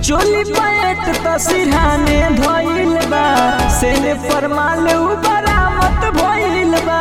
चोली पैट त सिरहाने धइल बा सेने पर माल बरामत भइल बा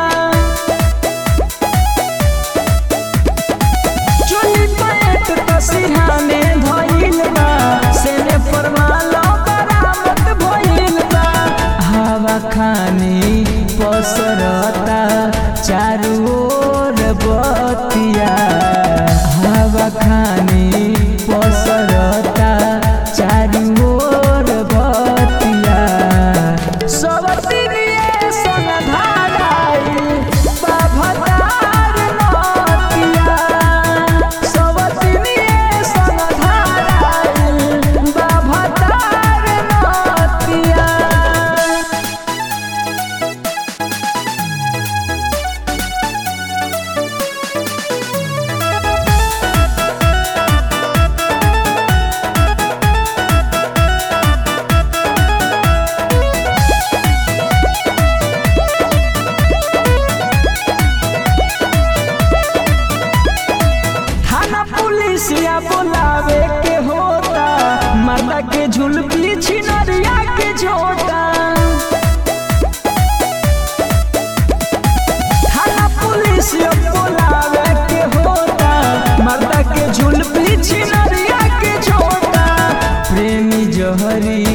चोली पैट त सिरहाने धइल बा सेने पर माल बरामत भइल बा हवा खानी पसरता चारू ओर बतिया हवा खानी पसरता चारू ओर बतिया सब दिनिए सन धाराई बाभतार नतिया सब दिनिए सन धाराई बाभतार नतिया थाना पुलिसिया बुलावे के होता माता के झुलपी छिनरिया के झोटा थाना पुलिसिया बुलावे के होता माता के झुलपी छिनरिया के झोटा प्रेमी जहरी